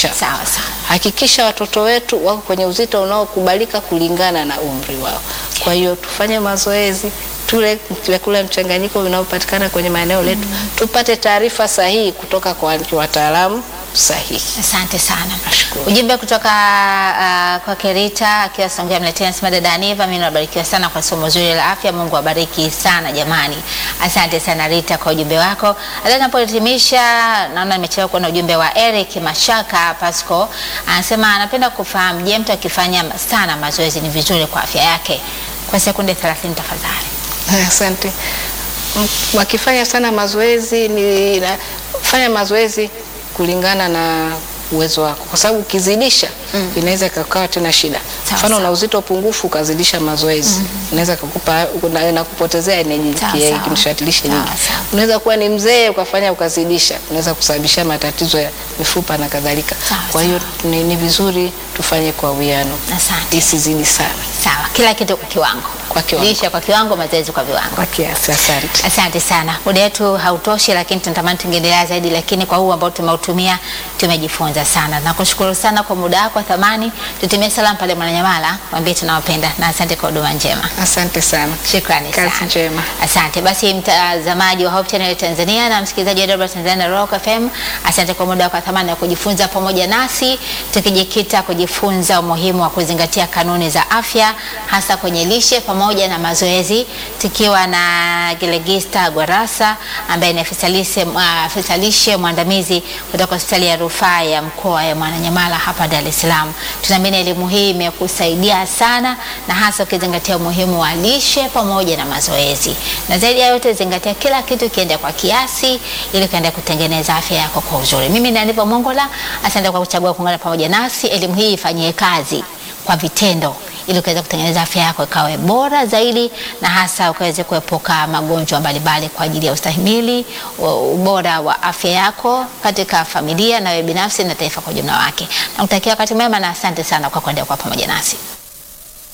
chako. Sawa sawa. Hakikisha watoto wetu wako kwenye uzito unaokubalika kulingana na umri wao. Kwa hiyo tufanye mazoezi, tule vyakula mchanganyiko vinavyopatikana kwenye maeneo letu, tupate taarifa sahihi kutoka kwa wataalamu sahihi. Asante sana. Nashukuru. Ujumbe kutoka uh, kwa Kerita akiwa Songea mletea nasema dada Aniva, mimi nabarikiwa sana kwa somo zuri la afya. Mungu abariki sana jamani. Asante sana Rita kwa ujumbe wako. Hata napohitimisha, naona nimechelewa kuona ujumbe wa Eric Mashaka Pasco, anasema anapenda kufahamu, je, mtu akifanya sana mazoezi ni vizuri kwa afya yake? Kwa sekunde 30 tafadhali. Asante. M- Wakifanya sana mazoezi ni na, fanya mazoezi kulingana na uwezo wako, kwa sababu ukizidisha inaweza ikakaa tena shida. Sawa, Mfano sawa. una uzito upunguffu ukazidisha mazoezi inaweza kukupa na kupotezea energy Sawa, ki- sawa. kimshatilishi Sawa, nyingi. sawa. Unaweza kuwa ni mzee ukafanya ukazidisha, unaweza kusababisha matatizo ya mifupa na kadhalika. Sawa, Kwa hiyo ni, ni vizuri tufanye kwa uwiano, Asante. isizidi sana, Sawa, kila kitu kwa kiwango. Kwa kiwango. Lishe kwa kiwango, mazoezi kwa viwango. kwa kiasi. Asante. Asante sana. Muda wetu hautoshi, lakini tunatamani tungeendelea zaidi, lakini kwa huu ambao tumeutumia tumejifunza sana. Nakushukuru sana kwa muda wako wa thamani. Tutumie salamu pale Mwananyamala, mwambie tunawapenda na asante kwa huduma njema. Asante sana. Shukrani Kazi sana. njema. Asante. Basi mtazamaji wa Hope Channel Tanzania na msikilizaji wa Dodoma Tanzania na Rock FM, asante kwa muda wako wa thamani wa kujifunza pamoja nasi, tukijikita kujifunza umuhimu wa kuzingatia kanuni za afya hasa kwenye lishe pamoja na mazoezi, tukiwa na Gelegista Gwarasa ambaye ni afisa lishe uh, afisa lishe mwandamizi kutoka hospitali ya rufaa ya mkoa ya Mwananyamala hapa Dar es Salaam. Tunaamini elimu hii imekusaidia sana na hasa ukizingatia umuhimu wa lishe pamoja na mazoezi, na zaidi ya yote zingatia kila kitu kiende kwa kiasi, ili kaenda kutengeneza afya yako kwa uzuri. Mimi ni Aniva Mongola, asante kwa kuchagua kuungana pamoja nasi. Elimu hii ifanyie kazi kwa vitendo ili ukaweza kutengeneza afya yako ikawe bora zaidi na hasa ukaweze kuepuka magonjwa mbalimbali kwa ajili ya ustahimili u- ubora wa afya yako katika familia na wewe binafsi na taifa kwa ujumla wake. Nakutakia wakati mwema na asante sana kwa kuendelea kwa pamoja nasi.